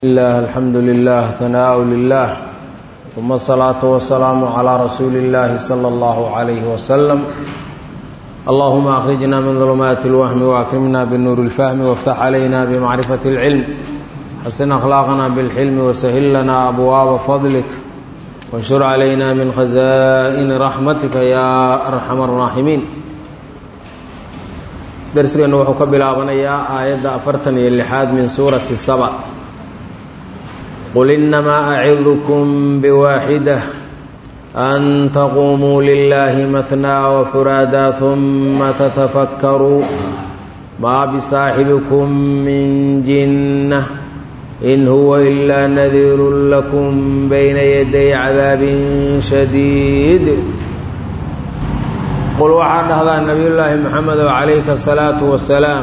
الله الحمد لله ثناء لله ثم الصلاة والسلام على رسول الله صلى الله عليه وسلم اللهم أخرجنا من ظلمات الوهم وأكرمنا بالنور الفهم وافتح علينا بمعرفة العلم حسن أخلاقنا بالحلم وسهل لنا أبواب فضلك وانشر علينا من خزائن رحمتك يا أرحم الراحمين darsigeennu wuxuu ka bilaabanayaa aayadda afartan iyo lixaad min suurati saba qul innamaa acidukum biwaaxida an taquumuu lilaahi mahnaa wafuraadaa huma tatafakkaruu maa bisaaxibikum min jinna in huwa ilaa nadiirun lakum bayna yaday cadaabin shadiid qul waxaa dhahdaa nabiyullaahi maxamedow calayka asalaatu wasalaam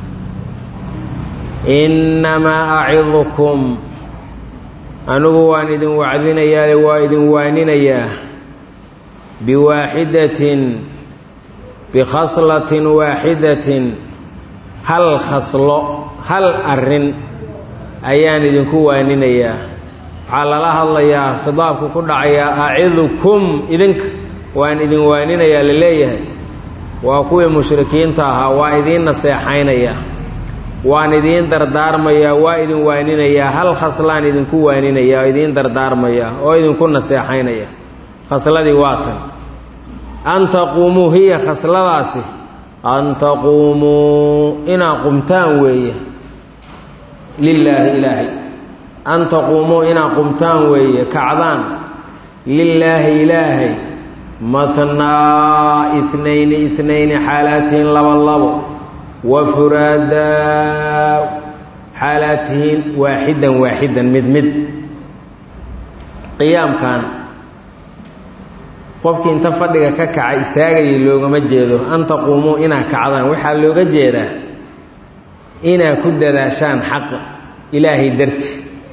innamaa acidukum anigu waan idin wacdinayaa waa idin waaninayaa biwaaxidatin bikhaslatin waaxidatin hal khaslo hal arrin ayaan idinku waaninayaa waxaa lala hadlayaa khidaabku ku dhacayaa acidukum idinka waan idin waaninayaa la leeyahay waa kuwii mushrikiinta ahaa waa idiin naseexaynayaa waan idiin dardaarmayaa waa idin waaninayaa hal khaslaan idinku waaninayaa oo idiin dardaarmayaa oo idinku naseexaynaya khasladii waa tan an taquumuu hiya khasladaasi an taquumuu inaa qumtaan weeye lilaahi ilaahay an taquumuu inaa qumtaan weeye kacdaan lilaahi ilaahay mathnaa inayni inayni xaalaatihiin laba labo wa furaadaa xaalaatihiin waaxidan waaxidan mid mid qiyaamkan qofkii inta fadhiga ka kaca istaagayay loogama jeedo an taquumuu inaa kacdaan waxaa looga jeedaa inaa ku dadaashaan xaqa ilaahay darti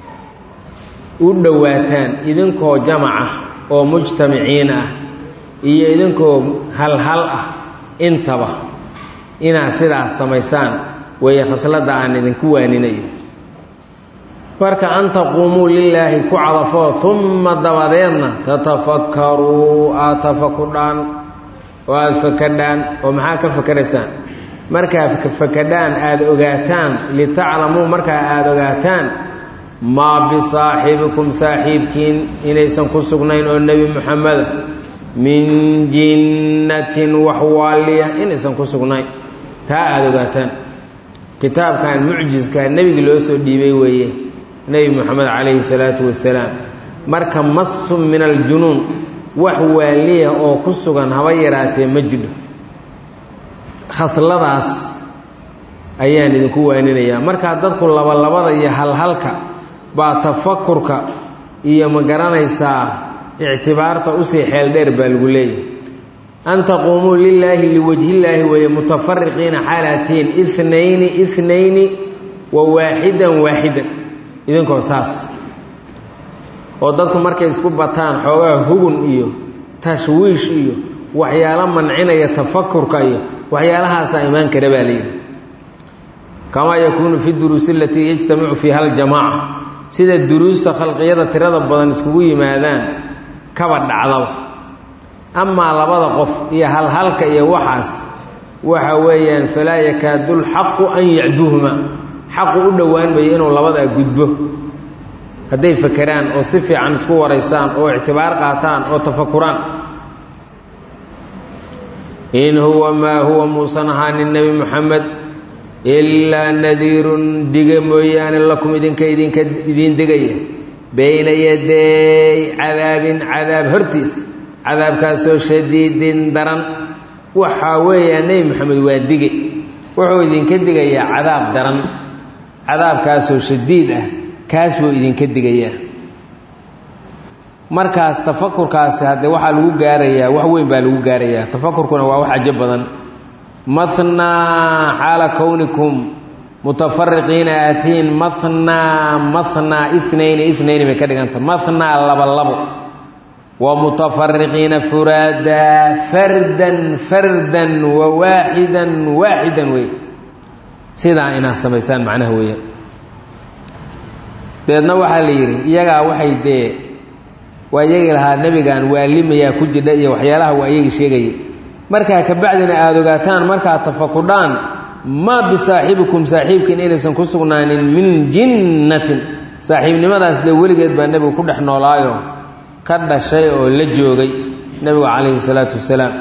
u dhowaataan idinkoo jamaca oo mujtamiciin ah iyo idinkoo halhal ah intaba inaad sidaas samaysaan weeye khasladda aan idinku waaninayo marka an taquumuu lilaahi ku cadafoo humma dabadeedna tatafakkaruu aada tafakudhaan oo aada fakadhaan oo maxaa ka fakaraysaan markaa fakadhaan aada ogaataan litaclamuu markaa aada ogaataan maa bisaaxibikum saaxiibkiin inaysan ku sugnayn oo nebi muxameda min jinnatin wax waaliya inaysan ku sugnayn taa aada ogaataan kitaabkan mucjiskaa nebigi loo soo dhiibay weeye nebi moxamed calayhi salaatu wasalaam marka masun min aljunuun wax waaliya oo ku sugan haba yaraatee ma jidho khasladaas ayaan idinku waaninayaa markaa dadku labalabada iyo halhalka baa tafakurka iyo ma garanaysaa ictibaarta usii xeel dheer baa lagu leeyahy an taquumuu lilaahi liwajhillaahi weeye mutafariqiina xaalatiin inayni inayni wa waaxidan waaxidan idinkoo saas oo dadku markay isku bataan xoogaha hugun iyo tashwiish iyo waxyaalo mancinaya tafakurka iyo waxyaalahaasaa imaan kara baa layidhi kamaa yakuunu fi duruusi alatii yajtamicu fiiha aljamaaca sida duruusta khalqiyada tirada badan iskugu yimaadaan kaba dhacdaba amaa labada qof iyo halhalka iyo waxaas waxa weeyaan falaa yakaadu lxaqu an yacduhuma xaqu u dhowaan mayo inuu labadaa gudbo hadday fakeraan oo si fiican isku waraysaan oo ictibaar qaataan oo tafakuraan in huwa maa huwa muusan ahaanin nebi moxamed ilaa nadiirun diga mooyaane lakum idinka idinka idiin digaya bayna yaday cadaabin cadaab hortiisa cadaabkaasoo shadiidin daran waxaa weeyaa nebi moxamed waa dige wuxuu idinka digayaa cadaab daran cadaabkaasoo shadiid ah kaas buu idinka digayaa markaas tafakurkaasi haddee waxaa lagu gaarayaa wax weyn baa lagu gaarayaa tafakurkuna waa wax cajo badan mathnaa xaala kownikum mutafariqiina aatiin mathnaa mathnaa inayni inayni bay ka dhiganta mathnaa laba labo wa mutafariqiina furaadaa fardan fardan wa waaxidan waaxidan wey sidaa inaad samaysaan macnaha weeyaan deedna waxaa la yidhi iyagaa waxay dee waa iyagii lahaa nebigan waalimayaa ku jidha iyo waxyaalaha waa iyagii sheegaya markaa kabacdina aada ogaataan markaad tafakudhaan maa bisaaxibikum saaxiibkiin inaysan ku sugnaanin min jinnatin saaxiibnimadaas dee weligeed baa nebigu ku dhex noolaayo ka dhashay oo la joogay nebigu calayhi salaatu wasalaam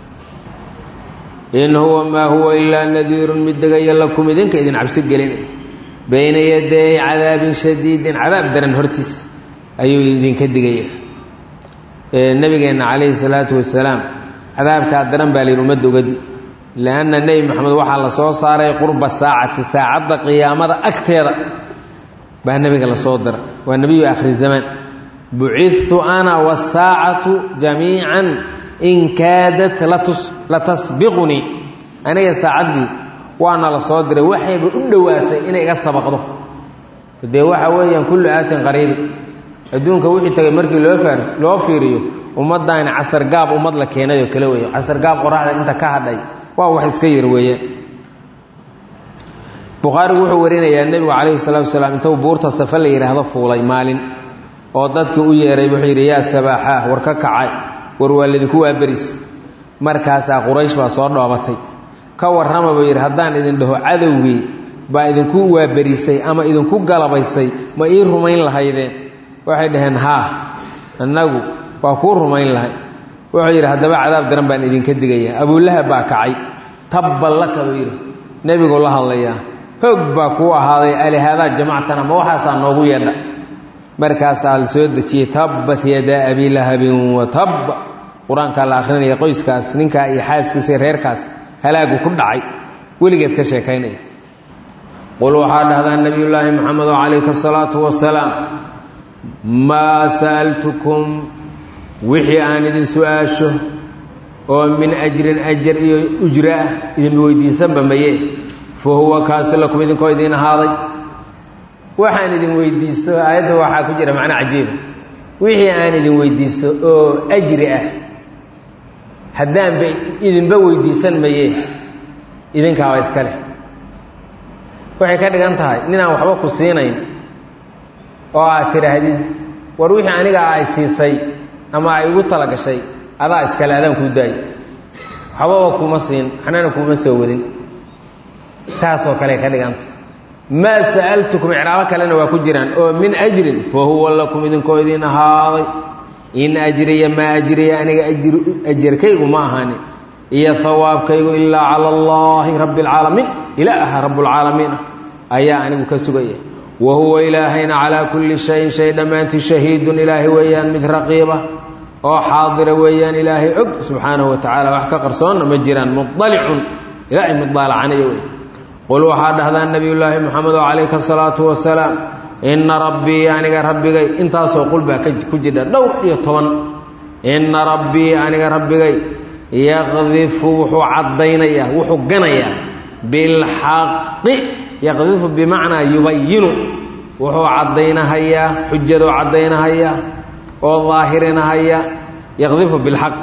in huwa maa huwa ilaa nadiirun mid degaya lakum idinka idin cabsi gelinay bayna yaday cadaabin shadiidin cadaab daran hortiis ayuu idinka digaya nebigeenna calayhi salaatu wasalaam cadaabkaa daran baa layidhi ummadda ugadi lianna nebi maxamed waxaa la soo saaray qurba saacati saacadda qiyaamada agteeda baa nebiga la soo dara waa nebiyu akhri zamaan bucidtu ana wasaacatu jamiican in kaadat latasbiqunii aniga saacaddii waana la soo diray waxayba u dhowaatay inay iga sabaqdo dee waxa weeyaan kullu aatin qariibi adduunka wixii tagay markii loo loo fiiriyo ummaddaani casargaab ummad la keenayoo kale weeye casargaab qoraxda inta ka hadhay waa wax iska yar weeyaan bukhaarigu wuxuu warinayaa nebigu calayhi salaatu wasalaam intuu buurta safe la yidhaahdo fuulay maalin oo dadkii u yeeray wuxuu yidhi yaa sabaaxaah war ka kacay war waa ladinku waaberis markaasaa quraysh baa soo dhoobatay ka warrama buu yidhi haddaan idin dhaho cadowgii baa idinku waaberisay ama idinku galabaysay ma ii rumayn lahaydeen waxay dhaheen haa annagu waa kuu rumayn lahay wuxuu yidhi haddaba cadaab daran baan idinka digaya abuulahab baa kacay tabban laka buu yidhi nebigu la hadlayaa hoog baa kuu ahaaday alihaadaa jamactana ma waxaasaa noogu yeedha markaasaa la soo dejiyey tabbat yadaa abii lahabin wa tabba qur-aankaa la akhrinaya qoyskaas ninkaa iyo xaaskiisa iyo reerkaas halaagu ku dhacay weligeed ka sheekaynaya qul waxaa dhahdaa nebiyullaahi maxamedo calayka asalaatu wasalaam maa sa'altukum wixii aan idin su-aasho oo min ajrin ajar iyo ujro ah idinba weydiisanba maye fa huwa kaasi lakum idinkoo idiin ahaaday waxaan idin weydiisto aayadda waxaa ku jira macno cajiiba wixii aan idin weydiisto oo ajri ah haddaanba idinba weydiisan maye idinkaaba iska leh waxay ka dhigan tahay ninaan waxba ku siinayn oo aad tidhaahdid war wixii aniga ay siisay ama ay igu tala gashay adaa iskale adaan kuu daayo waxbaba kuma siin waxnana kuma soo wadin saasoo kale ka dhiganta maa sa'altukum icraabo kalena waa ku jiraan oo min ajrin fa huwa lakum idinkoo idin ahaaday in ajriya maa ajriya aniga ajarkaygu ma ahaanin iyo hawaabkaygu ilaa cala allaahi rabbi alcaalamiin ilaaha rabbulcaalamiin ah ayaa anigu ka sugaya wa huwa ilaahayna calaa kulli shayin shay dhammaantii shahiidun ilaahay weeyaan mid raqiiba oo xaadira weeyaan ilaahay og subxaanahu wa tacala wax ka qarsoonna ma jiraan mudalicun ilaahay mid daalacanaya wey qul waxaa dhahdaa nebiyullaahi moxamed oo calayka asalaatu wasalaam inna rabbii aniga rabbigay intaasoo qul baa ku jidha dhowr iyo toban inna rabbii aniga rabbigay yaqdifu wuxuu caddaynayaa wuxuu ganayaa bilxaqi yaqdifu bimacnaa yubayinu wuxuu caddaynahayaa xujadoo caddaynahayaa oo daahirinahaya yaqdifu bilxaq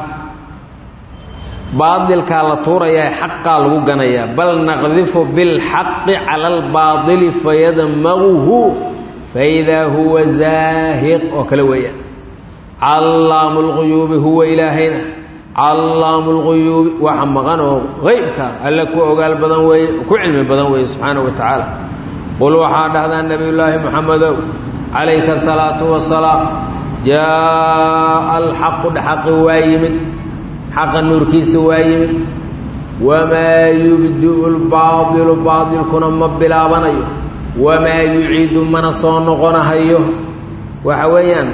baadilkaa la tuurayaa xaqaa lagu ganayaa bal naqdifu bilxaqi cala albaadili fayadmaguhu faidaa huwa zaahiq oo kale weeyaan callaamu lguyuubi huwa ilaahayna callaamu lguyuubi waxa maqan oo qeybka alle ku ogaal badan weeye ku cilmi badan weeye subxaana wa tacaala qul waxaa dhahdaa nebiyullaahi moxamedow calayka asalaatu wasalaam jaa alxaqu dhexaqi waa yimid xaqa nuurkiisa waa yimid wamaa yubdiu lbaadilu baadilkuna ma bilaabanayo wamaa yuciidu mana soo noqonahayo waxa weeyaan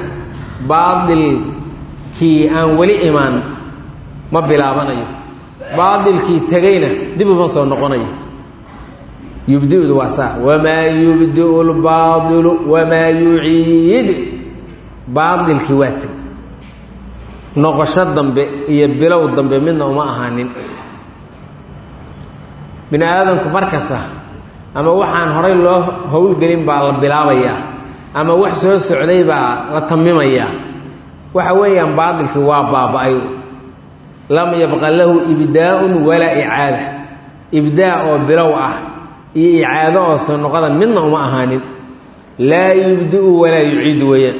baadilkii aan weli imaan ma bilaabanayo baadilkii tegayna dib uma soo noqonayo yubdiudu waa saa wamaa yubdiu lbaadilu wamaa yuciid baadilkii waa teg noqosho dambe iyo bilow dambe midna uma ahaanin bini aadamku markasta ama waxaan horay loo howlgelin baa la bilaabayaa ama wax soo socday baa la tamimayaa waxa weeyaan baadilkii waa baaba-ay lam yabqa lahu ibdaa'un walaa icaada ibdaa oo bilow ah iyo icaado oo soo noqoda midna uma ahaanin laa yubdi'u walaa yuciidu weeyaan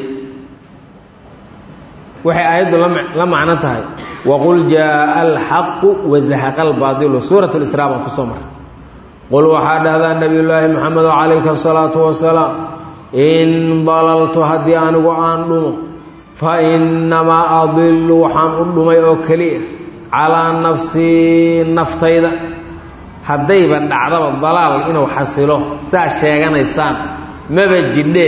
waxay aayaddu la macno tahay waqul jaaa alxaqu wazahaqa albaadilu suurat lisraa baan kusoo maray qul waxaa dhahdaa nebiyullaahi moxamedo calayka asalaatu wasalaam in dalaltu haddii anigu aan dhumo fa innamaa adilu waxaan u dhumay oo keliya calaa nafsii naftayda haddayba dhacdaba dalaal inuu xasilo saa sheeganaysaan maba jidhee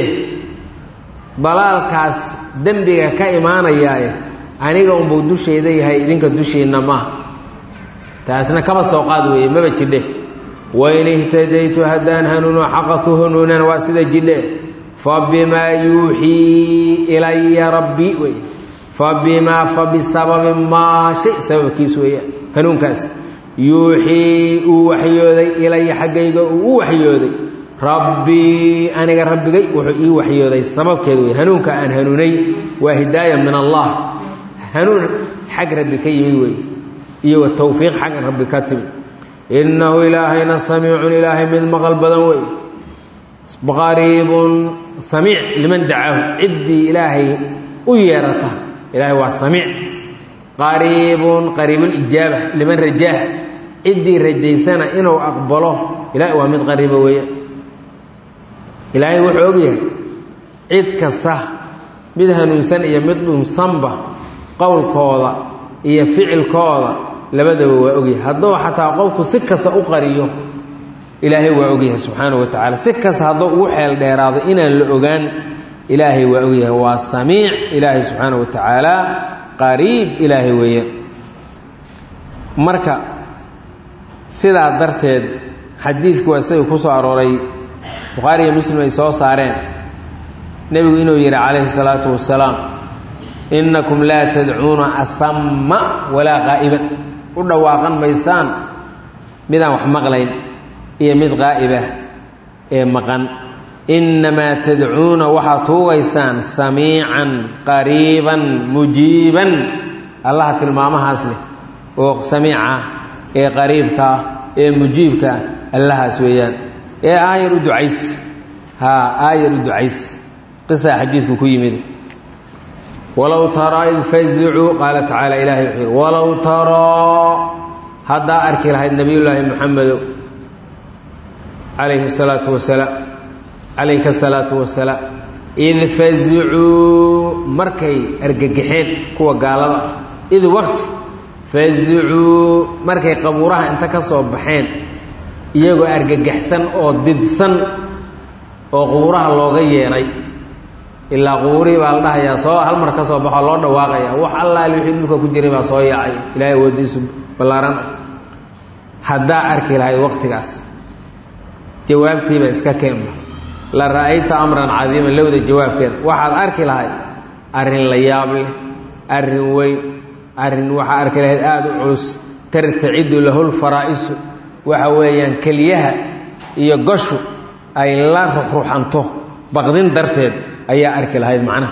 dalaalkaas dembiga ka imaanayaaye aniga unbuu dushayda yahay idinka dushiinna maaha taasna kaba soo qaad weeye maba jidhe wain ihtadaytu haddaan hanuuno xaqa ku hanuunana waa sida jidhe fa bimaa yuuxii ilaya rabbi wey fa bimaa fa bisababi maa shay sababkiis weeyaan hanuunkaas yuuxii uu waxyooday ilaya xaggayga uu u waxyooday rabbii aniga rabbigay wuxuu ii waxyooday sababkeed wey hanuunka aan hanuunay waa hidaaya min allah hanuun xag rabbi ka yimid wey iyo wa towfiiq xag rabbi ka timid innahu ilaahayna samiicun ilaahay mid maqal badan wey qariibun samiic liman dacaahu ciddii ilaahay u yeerata ilaahay waa samiic qariibun qariibulijaaba liman rajaah ciddii rajaysana inuu aqbalo ilahay waa mid qariiba weeyaan ilaahay wuxuu ogyahay cid kasta mid hanuunsan iyo mid dhunsanba qowlkooda iyo ficilkooda labadaba waa ogyahay hadduu xataa qofku si kasta u qariyo ilaahay waa ogyahay subxaanahu wa tacaala si kasta hadduu ugu xeel dheeraado inaan la ogaan ilaahay waa ogyahay waa samiic ilaahay subxaanahu wa tacaala qariib ilaahay weeyaan marka sidaa darteed xadiidku waa isaga ku soo arooray bukhaari iyo muslim ay soo saareen nebigu inuu yidhi calayhi salaatu wasalaam innakum laa tadcuuna asamma walaa qaa'iban u dhawaaqan maysaan midaan wax maqlayn iyo mid qaa'ibah ee maqan innamaa tadcuuna waxaad tuugaysaan samiican qariiban mujiiban allaha tilmaamahaas leh oo samiicah ee qariibkaah ee mujiibkaah allahaas weeyaan ee aayar u ducays haa aayar u ducays qisaa xadiidku ku yimid walow taraa id fazicuu qaala tacaala ilahay wuxuu yidhi walow taraa haddaa arki lahayd nebiyullaahi moxamedow calayhi salaatu wasalaam calayka asalaatu wasalaam id fazicuu markay argagaxeen kuwa gaalada ah id waqti fazicuu markay qabuuraha inta ka soo baxeen iyagoo argagaxsan oo didsan oo qubuuraha looga yeedhay ilaa qubuurihii baa la dhahayaa soo hal mar ka soo baxoo loo dhawaaqaya wax allaali wixii dhulka ku jiray baa soo yaacay ilaahay awoodiisu ballaaran haddaa arki lahayd waqtigaas jawaabtiiba iska keenba la ra'ayta amran cadiiman lowda jawaabkeeda waxaad arki lahayd arrin la yaab leh arrin weyn arrin waxaa arki lahayd aada u culus tartacidu lahul faraa'isu waxa weeyaan keliyaha iyo goshu ay la ruxruxanto baqdin darteed ayaa arki lahayd macnaha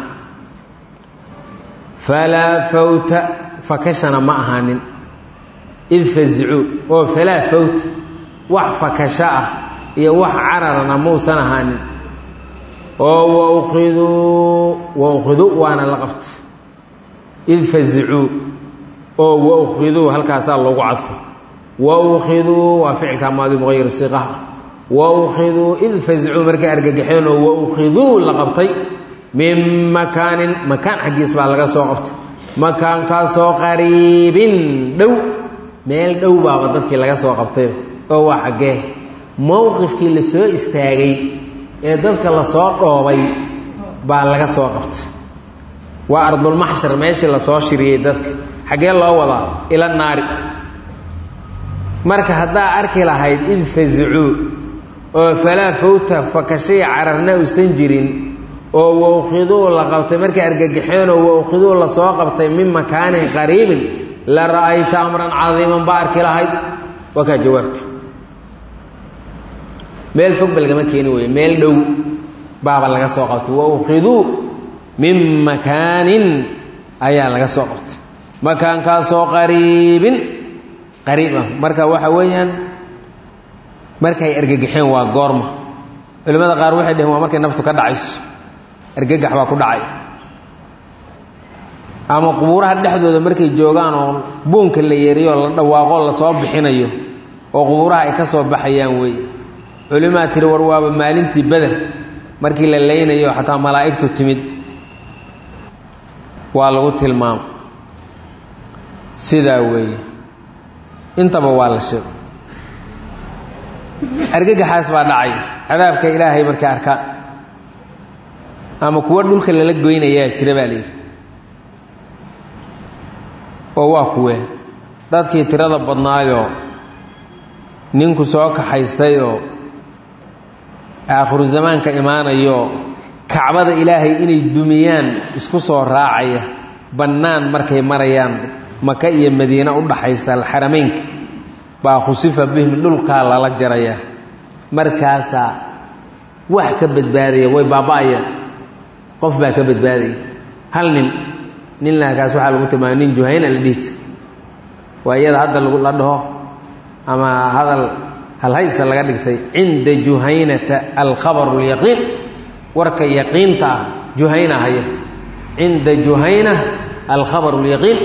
falaa fawta fakashana ma ahaanin id fazicuu oo falaa fawta wax fakasho ah iyo wax cararana muusan ahaanin oo waukiduu waukiduu waana la qabta id fazicuu oo waukiduu halkaasaa loogu cadfo waukiduu waa ficilka maadi muqayir siiqaha waukiduu id fazicuu markay argagaxeen oo waukiduu la qabtay min makaanin makaan xaggiis baa laga soo qabtay makaankaasoo qariibin dhow meel dhow baaba dadkii laga soo qabtay oo waa xaggee mowqifkii la soo istaagay ee dadka lasoo dhoobay baa laga soo qabtay waa ardulmaxshar meeshii lasoo shiriyey dadka xaggee loo wadaa ila naari marka haddaa arki lahayd id fazicuu oo falaa fawta fakashay cararna uusan jirin oo wawkhiduu la qabtay markay argagaxeenoo wawkhiduu lasoo qabtay min makaanin qariibin la ra'ayta amran cadiiman baa arki lahayd waa kaa jawaabka meel fog ba lagama keeni weye meel dhow baaba laga soo qabtay wawkhiduu min makaanin ayaa laga soo qabtay makaankaasoo qariibin qariib ah marka waxa weeyaan markay argagaxeen waa goorma culimmada qaar waxay dheheen waa markay naftu ka dhacayso argagax baa ku dhacay ama qubuuraha dhexdooda markay joogaan oo buunka la yeeriyo la dhawaaqo lasoo bixinayo oo qubuuraha ay ka soo baxayaan weeye culimaa tiri war waaba maalintii beder markii la leynayo xataa malaa'igtu timid waa lagu tilmaamo sidaa weeye intaba waa la sheego argagaxaas baa dhacay cadaabka ilaahay markay arkaan ama kuwo dhulka lala goynayaa jira baa layidhi oo waa kuwe dadkii tirada badnaayoo ninku soo kaxaystayoo aakhiru zamaanka imaanayo kacbada ilaahay inay dumiyaan isku soo raacaya bannaan markay marayaan maka iyo madiine u dhaxaysa alxarameynka baa khusifa bihim dhulkaa lala jaraya markaasaa wax ka badbaadaya way baaba-ayaan qof baa ka badbaadaya hal nin nin laakaas waxaa lagu tilmaamay nin juhayna la dhihi jira waa iyada hadda lagu la dhaho ama hadal halhaysa laga dhigtay cinda juhaynata alkhabaru lyaqiin warka yaqiinta ah juhayna haya cinda juhayna alkhabaru lyaqiin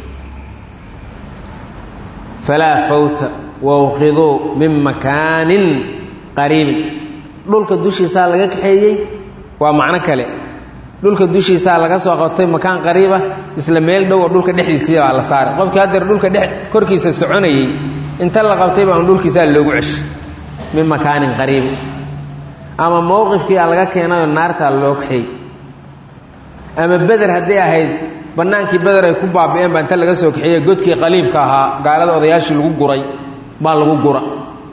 falaa fawta wawkhiduu min makaanin qariibin dhulka dushiisaa laga kaxeeyey waa macno kale dhulka dushiisaa laga soo qabtay makaan qariiba isla meel dhow oo dhulka dhexdiisii baa la saaray qofkii haddeer dhulka dhe korkiisa soconayey inta la qabtay baa dhulkiisaa loogu ceshay min makaanin qariibin ama mowqifkiia laga keenayoo naartaa loo kaxeey ama beder hadday ahayd bannaankii beder ay ku baabi'een baa inta laga soo kaxeeye godkii qaliibka ahaa gaalada odayaashii lagu guray baa lagu gura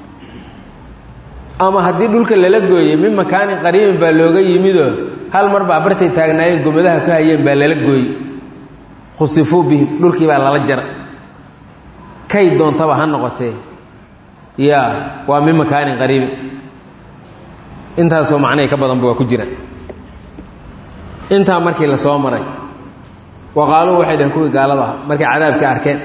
ama haddii dhulka lala gooyey min makaanin qariibin baa looga yimidoo hal mar baa bartay taagnaayeen gomadaha ku hayeen baa lala gooyey khusifuu bihim dhulkii baa lala jara kay doontaba ha noqotee ya waa min makaanin qariibin intaasoo macnahay ka badanba waa ku jiraan intaa markii la soo maray waqaaluu waxay dhaheen kuwii gaalada ah markay cadaabka arkeen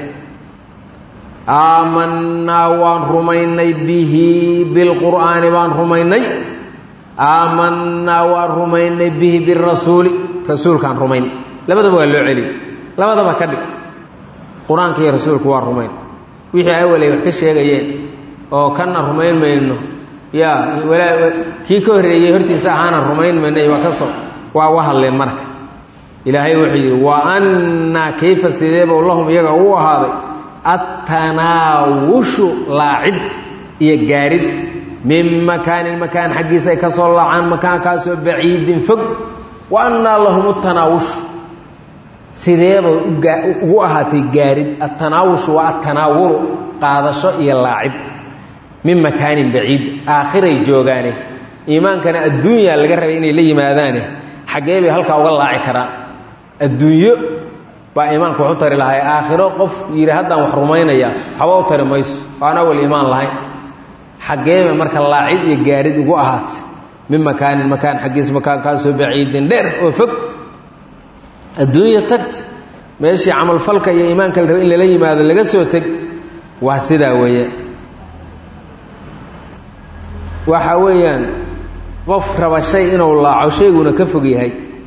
aamanaa waan rumaynay bihi bilqur'aani baan rumaynay aamanaa waan rumaynay bihi birasuuli rasuulkaan rumayn labadaba waa loo celiyey labadaba ka dhig qur-aanka iyo rasuulku waa rumayn wixii awalay wax ka sheegayeen oo kanna rumayn mayno yaa kii ka horreeyey hortiisa ahaana rumayn mayno waa kasoo waa u hadleen marka ilaahay wuxuu yidhi wa annaa kayfa sideeba lahum iyaga uu ahaaday attanaawushu laacid iyo gaarid min makaanin makaan xaggiisa ay ka soo laacaan makaankaasoo baciidin fog wa annaa lahum tanaawushu sideeba ugu ahaatay gaarid attanaawushu waa attanaawulu qaadasho iyo laacib min makaanin baciid aakhiray joogaane iimaankana adduunyaa laga rabay inay la yimaadaane xaggee bay halkaa uga laaci karaan adduunyo baa iimaanka wax u tari lahay aakhiro qof yidhi haddaan wax rumaynaya waxba u tari mayso oo aan awal iimaan lahayn xaggeeba marka laacid iyo gaarid ugu ahaatay min makaanin makaan xaggiis makaankaasoo baciidin dheer oo fog adduunya tagta meeshii camalfalka iyo iimaanka la raba in lala yimaado laga soo teg waa sidaa weeyaan waxa weeyaan qof raba shay inuu laaco shayguna ka fog yahay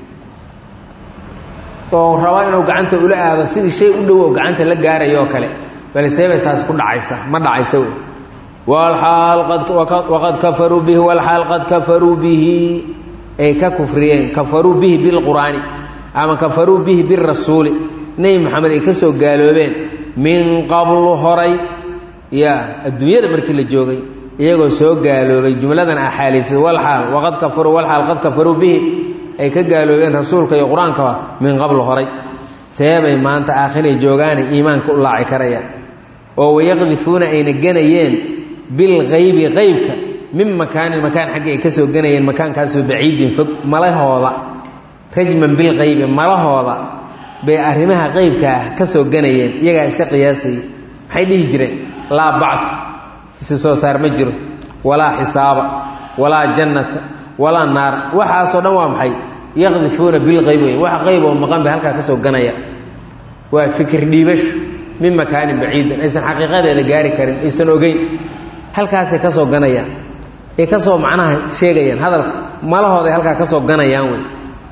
oo raba inuu gacanta ula aado sidii shay u dhow oo gacanta la gaarayo oo kale balseebay taas ku dhacaysa ma dhacaysa wey walaal waqad kafaruu bihi walxaal qad kafaruu bihi ay ka kufriyeen kafaruu bihi bilqur'aani ama kafaruu bihi birasuuli nebi moxamed ay ka soo gaaloobeen min qablu horay ya adduunyada markii la joogay iyagoo soo gaaloobay jumladan axaaliisay walxaal waqad kafaruu walxaal qad kafaruu bihi ay ka gaaloobeen rasuulka iyo qur-aankaba min qabl horay seebay maanta aakhiray joogaana iimaanka u laaci karayaan oo wayaqdifuuna ayna ganayeen bilkaybi qaybka min makaanin makaan xaggi ay ka soo ganayeen makaankaasoo baciidin fog malahooda rajman bilkaybi malahooda bay arrimaha qeybka ah ka soo ganayeen iyagaa iska qiyaasayay maxay dhihi jireen laa bacd isi soo saar ma jiro walaa xisaaba walaa jannata walaa naar waxaasoo dhan waa maxay yaqdifuuna bilqayb wey wax qayb oo maqan bay halkaa ka soo ganaya waa fikir dhiibasho min makaanin baciidin aysan xaqiiqadeeda gaari karin aysan ogeyn halkaasay ka soo ganayaan ay ka soo macnaha sheegayaan hadalka malahooday halkaa ka soo ganayaan wey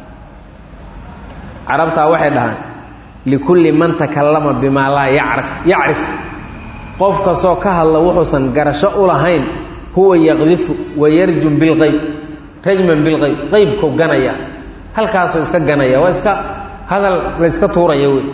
carabtaa waxay dhahaan likulli man takallama bimaa laa yacrif yacrif qof kastoo ka hadla wuxuusan garasho u lahayn huwa yaqdifu wayarjum bilqayb rajman bilqayb qaybku ganaya halkaasuu iska ganaya waa iska hadal la yska tuuraya wey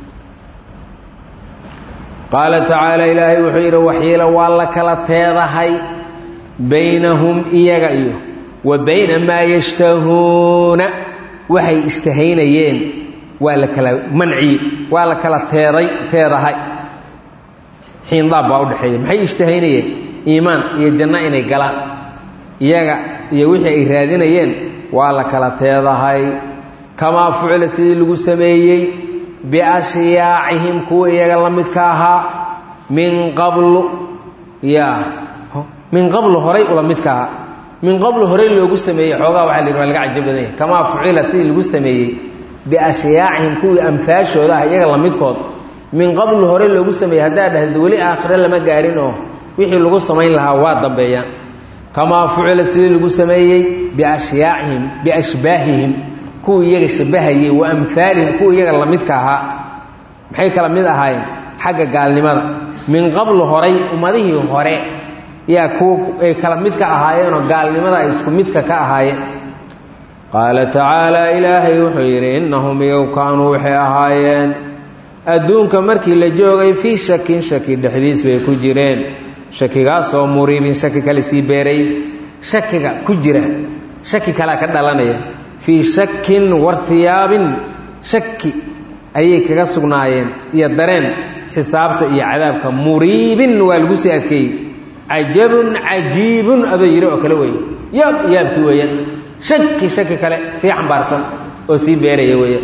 qaala tacaala ilaahay wuxuu yidhi waxiila waa la kala teedahay baynahum iyaga iyo wa bayna maa yashtahuuna waxay ishtahaynayeen waa la kala manciye waa la kala teeday teedahay xiindaab baa udhexeeya maxay ishtahaynayeen iimaan iyo janno inay galaan iyaga iyo wixii ay raadinayeen waa la kala teedahay kamaa fucila sidii lagu sameeyey biashyaacihim kuwa iyaga la midka ahaa min qablu ya min qablu horay ula midka ahaa min qablu horay loogu sameeyey xoogaa waxa la yidhi waa laga cajab badan yahay kamaa fucila sidii lagu sameeyey biashyaacihim kuwii amfaashooda ah iyaga la midkood min qablu hore loogu sameeyey haddaa dhahda weli aakhire lama gaarin oo wixii lagu samayn lahaa waa dambeeyaan kamaa fucila sidii lagu sameeyey biashyaacihim biashbaahihim kuwii iyaga shabahayey wa amhaalihim kuwa iyaga lamidka ahaa maxay kala mid ahaayeen xagga gaalnimada min qablu horay ummadihii hore yaa kuwa ay kala midka ahaayeenoo gaalnimada ay isku midka ka ahaayeen qaala tacaala ilaahay wuxuu yidhi innahum iyagu kaanuu waxay ahaayeen adduunka markii la joogay fii shakin shaki dhexdiis bay ku jireen shakigaasoo muriibin shaki kale sii beeray shakiga ku jira shaki kalea ka dhalanaya fii shakin wartiyaabin shaki ayay kaga sugnaayeen iyo dareen xisaabta iyo cadaabka muriibin waa lagu sii adkeeyey cajabun cajiibun adoo yidhi oo kale weeye yaab yaabkii weeyaan shaki shaki kale sii xambaarsan oo sii beeraya weeyaan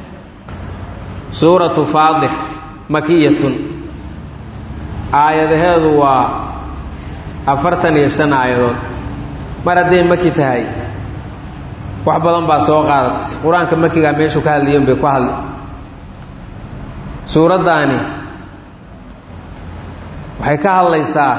suuratu faadix makiyatun aayadaheedu waa afartan iyo shan aayadood mar hadday maki tahay wax badan baa soo qaadatay qur-aanka makigaa meeshuu ka hadlayen bay ku hadli suuraddaani waxay ka hadlaysaa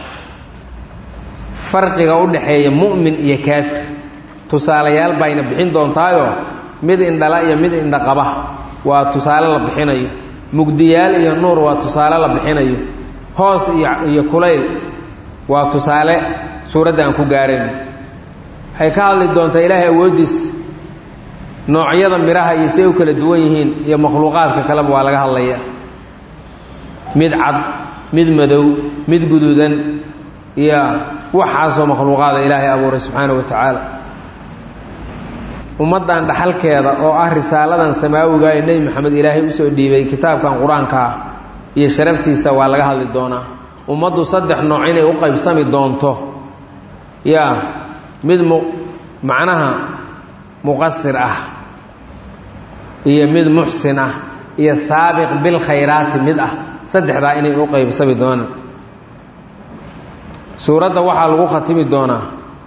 farqiga u dhaxeeya mu'min iyo kaafir tusaalayaal bayna bixin doontaayoo mid indhala iyo mid indhaqaba waa tusaale la bixinayo mugdiyaal iyo nuur waa tusaale la bixinayo hoos iyo iyo kulayl waa tusaale suuradda aan ku gaarayno waxay ka hadli doontaa ilaahay awooddiis noocyada midhaha iyo si ay u kala duwan yihiin iyo makhluuqaadka kaleba waa laga hadlaya mid cad mid madow mid guduudan iyo waxaasoo makhluuqaada ilaahay abuuray subxaana wa tacaala ummaddan dhaxalkeeda oo ah risaaladan samaawiga ee nebi maxamed ilaahay usoo dhiibay kitaabkan qur-aankaa iyo sharaftiisa waa laga hadli doonaa ummaddu saddex nooc inay u qaybsami doonto yaa mid mu macnaha muqasir ah iyo mid muxsin ah iyo saabiq bilkhayraati mid ah saddexdaa inay u qaybsami doonaan suuradda waxaa lagu khatimi doonaa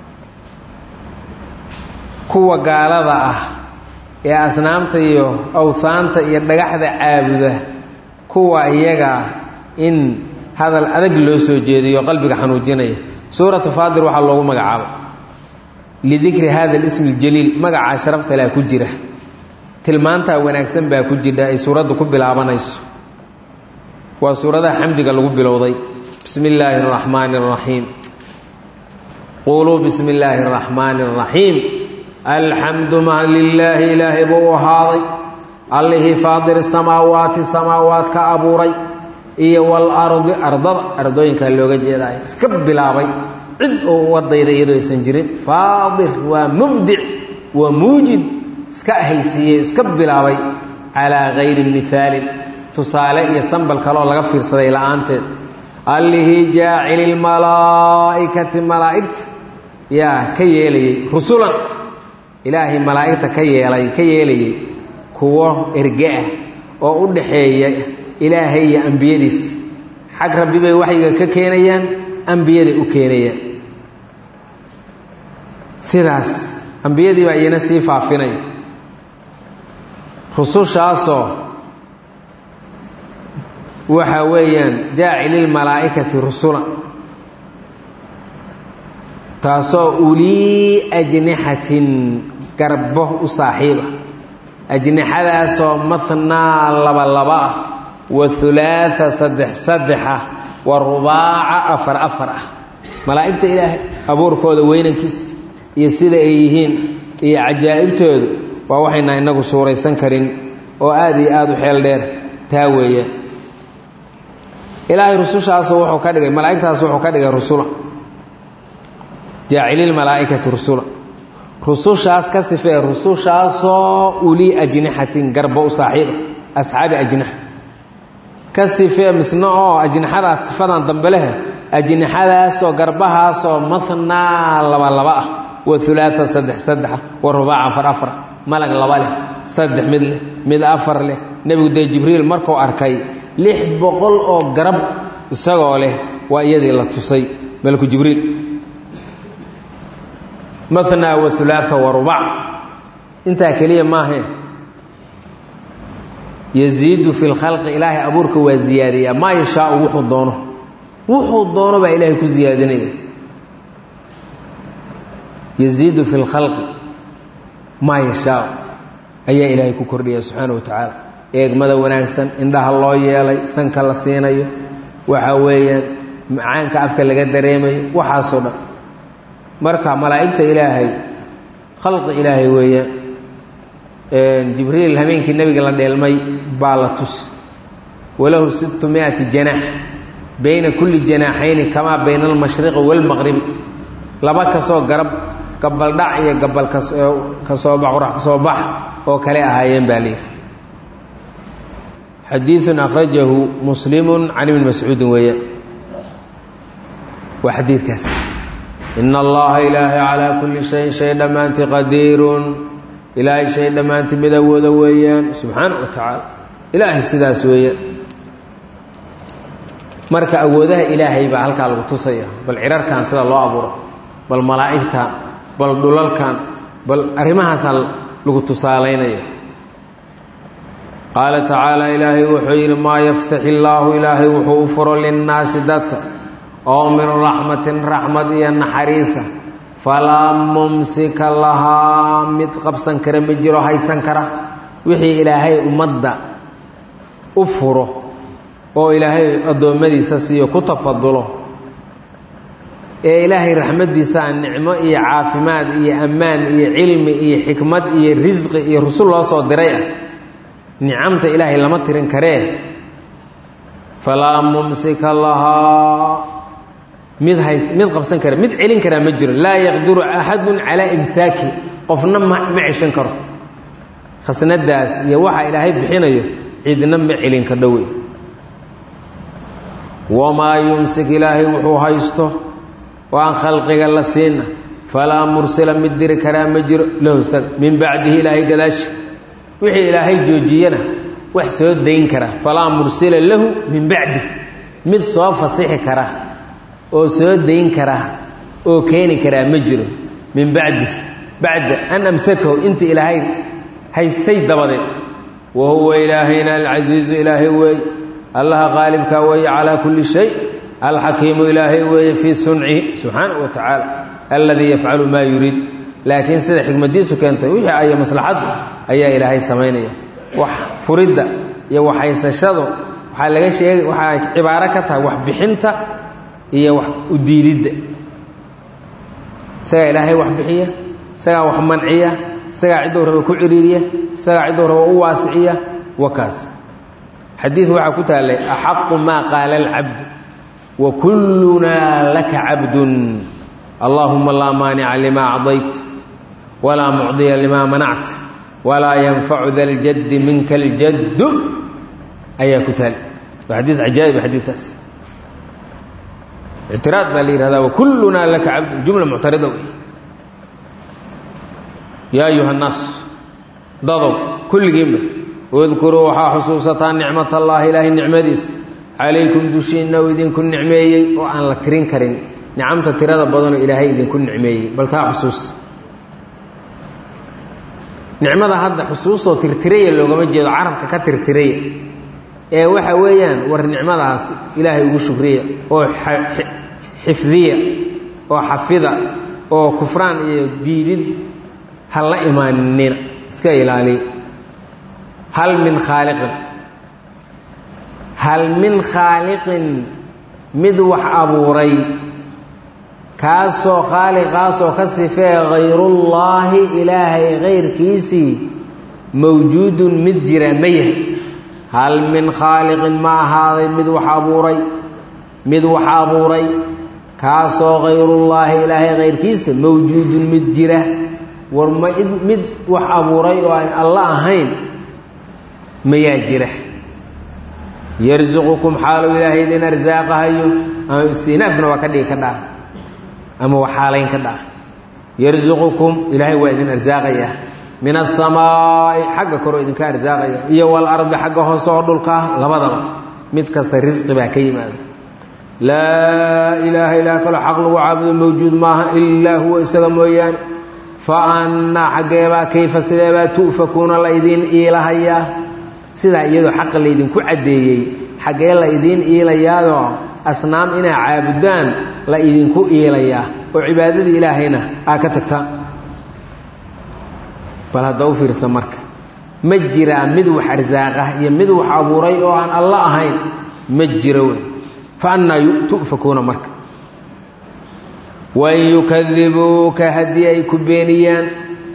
kuwa gaalada ah ee asnaamta iyo awhaanta iyo dhagaxda caabuda kuwa iyaga in hadal adag loo soo jeediyo qalbiga xanuujinaya suuratu faadir waxaa loogu magacaabo lidikri hada alismi اljaliil magacaa sharafta leh ku jira tilmaantaa wanaagsan baa ku jidha ay suuraddu ku bilaabanayso waa suuradaha xamdiga lagu bilowday bismi illaahi اraxmaani اraxiim quluu bismi illaahi اraxmaani اraxiim alxamdu mahad lilaahi ilaahay buu u ahaaday allihii faadir samaawaati samaawaat ka abuuray iyo walardi ardada ardooyinkaa looga jeedaay iska bilaabay cid oo wadayda iyadoo aysan jirin faadir waa mubdic waa muujid iska ahaysiiyey iska bilaabay calaa gayri mihaalin tusaale iyo sambal kaleoo laga fiirsaday la-aanteed allihii jaacili lmalaa'ikati malaa'igta yaa ka yeelayey rusulan ilaahay malaa'igta ka yeelay ka yeelayay kuwo erge ah oo u dhaxeeya ilaahay iyo ambiyadiis xag rabbi bay waxyiga ka keenayaan ambiyaday u keenayaan sidaas ambiyadii baa iyana sii faafinaya rusushaasoo waxa weeyaan jaacililmalaa'ikati rusula taasoo ulii ajnixatin garbo u saaxiiba ajnixadaasoo mathnaa laba laba ah wa hulaaa saddex saddex ah wa rubaaca afar afar ah malaa'igta ilaahay abuurkooda weynankiisa iyo sida ay yihiin iyo cajaa'ibtoodu waa waxayna inagu suuraysan karin oo aada iyo aada u xeel dheer taa weeyaan ilaahay rusushaasu wuxuu ka dhigay malaa'igtaas wuxuu ka dhigay rusula jaacililmalaa'ikati rusula rusushaas ka sifee rusushaasoo ulii ajnixatin garbo u saaxiiba asxaabi ajnixa ka sifee misna oo ajnixadaas sifadan dambe leh ajnixadaasoo garbahaasoo mathnaa laba laba ah wa hulaaa saddex saddexa wa rubaaca afar afara malag laba leh saddex mid leh mid afar leh nebigu dee jibriil markuu arkay lix boqol oo garab isagoo leh waa iyadii la tusay malku jibriil mathnaa wa hulaaa wa rubac intaa keliya maahae yaziidu fi lkhalqi ilaahay abuurka waa ziyaadiyaa maa yashaau wuxuu doono wuxuu doono baa ilaahay ku ziyaadinaya yaziidu fi lkhalqi maa yashaau ayaa ilaahay ku kordhiya subxaana wa tacaala eegmada wanaagsan indhaha loo yeelay sanka la siinayo waxa weeyaan macaanka afka laga dareemayo waxaasoo dhan marka malaa'igta ilaahay khalqi ilaahay weeyaan jibriil habeenkii nebiga la dheelmay baa la tus walahu sittu miati janaax bayna kulli janaaxayni kamaa bayna almashriqi waalmaqribi laba kasoo garab gabaldhac iyo gabal kasoo baqurax kasoo bax oo kale ahaayeen baa liihi xadiiثun akhrajahu muslimu can ibni mascuudin weeye waa xadiidkaas ina allaha ilaahay calaa kulli shayin shay dhammaantii qadiirun ilaahay shay dhammaantii mid awooda weeyaan subxaana wa tacaala ilaahay sidaas weeyaan marka awoodaha ilaahay baa halkaa lagu tusaya bal cirarkan sida loo abuuro bal malaa'igtan bal dhulalkan bal arrimahaasaa lagu tusaalaynaya qaala tacaala ilaahay wuxuu yidhi maa yaftaxi illaahu ilaahay wuxuu u furo linnaasi dadka oo min raxmatin raxmad iyo naxariisa falaa mumsika lahaa mid qabsan kara ma jiro haysan kara wixii ilaahay ummadda u furo oo ilaahay addoommadiisa siiyo ku tafadulo ee ilaahay raxmaddiisaa nicmo iyo caafimaad iyo ammaan iyo cilmi iyo xikmad iyo risqi iyo rusul loo soo diray ah nicamta ilaahay lama tirin karee falaa mumsika lahaa mid hays mid qabsan kara mid celin karaa ma jiro laa yaqdiru axadun calaa imsaaki qofna ma ma ceshan karo khasnadaas iyo waxa ilaahay bixinayo cidna ma celin ka dhowey wamaa yumsik ilaahay wuxuu haysto oo aan khalqiga la siina falaa mursila mid diri karaa ma jiro lahu isaga min bacdihi ilaahay gadaashi wixii ilaahay joojiyana wax soo dayn kara falaa mursila lahu min bacdi mid soo fasixi kara oo soo dayn kara oo keeni karaa ma jiro min bacdi bacda an amsakahu inta ilaahay haystay dabadeed wa huwa ilaahayna alcasiizu ilaahay weeye allaha qaalibkaa weeye calaa kulli shay alxakiimu ilaahay weeye fii suncihi subxaana wa tacaala alladii yafcalu maa yuriid laakiin sida xikmadiisu keentay wixii aya maslaxaddu ayaa ilaahay samaynaya wax furidda iyo waxhaysashadu waxaa laga sheegay waxaa cibaaro ka tahay wax bixinta iyo wax u diididda isagaa ilaahay wax bixiya isagaa wax manciya isagaa cidduu raba ku ciriiriya isagaa cidduu raba u waasiciya wakaas xadiid waxaa ku taallay axaqu maa qaala alcabdu wa kullunaa laka cabdun allaahuma laa maanica limaa acdayt walaa mucdiya limaa manact walaa yanfacu da ljaddi minka aljaddu ayaa ku taal waa xadiid cajaa'ib xadiidkaas ictiraad baa la yihahdaa wakullunaa laka cabdun jumla muctarida wey yaa ayuha nnaas dadow kulligiinba udkuruu waxaa xusuusataa nicmat allaahi ilaahay nicmadiisa calaykum dushiinna uu idinku nicmeeyey oo aan la tirin karin nicamta tirada badanoo ilaahay idinku nicmeeyey bal taa xusuus nicmada hadda xusuustoo tirtiraya loogama jeedo carabka ka tirtiraya ee waxa weeyaan war nicmadaas ilaahay ugu shukriya oo xifdiya oo xafida oo kufraan iyo diidid ha la imaanina iska ilaaliya hal min khaaliqin hal min khaaliqin mid wax abuuray kaasoo khaaliqaasoo ka sifee hayrullaahi ilaahay kayrkiisii mawjuudun mid jira ma yahay hal min khaaliqin ma ahaaday mid wax abuuray mid wax abuuray kaasoo hayrullaahi ilaahay kayrkiisa mawjuudun mid jira war ma mid wax abuuray oo aan alla ahayn mayaa jira yarsuqukum xaalu ilaahay idin arsaaqahayo ama istinaafna waa ka dhigi ka dhaa ama waa xaalayn ka dhaa yarsuqukum ilaahay waa idin arsaaqaya min asamaa'i xagga koroo idinka arsaaqaya iyo walardi xagga hoose oo dhulka ah labadaba mid kasta risqi baa ka yimaada laa ilaaha ilaa kaloo xaq lagu caabudo mawjuud maaha ilaa huwa isaga mooyaane fa annaa xaggeebaa kayfa sideebaa tu'fakuuna la idiin iilahayaa sidaa iyadoo xaqa laydinku caddeeyey xaggee la idiin iilayaadoo asnaam inaa caabudaan la idinku iilayaa oo cibaadadii ilaahayna aa ka tagtaan bal hadda u fiirsa marka ma jiraa mid wax arsaaqa iyo mid wax abuuray oo aan alla ahayn ma jiro wey fa annaa tu'fakuuna marka wain yukadibuuka haddii ay ku beeniyaan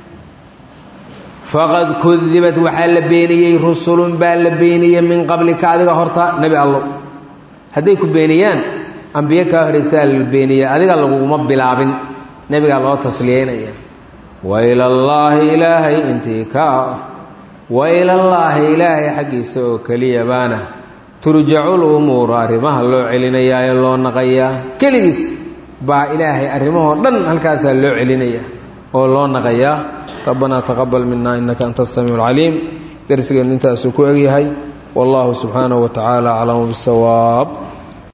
faqad kudibat waxaa la beeniyey rusulun baa la beeniyey min qablika adiga horta nebi allo hadday ku beeniyaan ambiye kaa horeysaa la beeniyey adiga laguguma bilaabin nebigaa loo tasliyeynaya wailallaahi ilaahay intii ka ah wailallaahi ilaahay xaggiisa oo keliya baana turjacul umuuru arrimaha loo celinayaa ee loo naqayaa keligiis baa ilaahay arrimahoo dhan halkaasaa loo celinaya oo loo naqayaa rabbanaa taqabal mina innaka anta asamiic alcaliim darsigeennu intaasuu ku egyahay wallahu subxaanahu wa tacaala aclamu bisawaab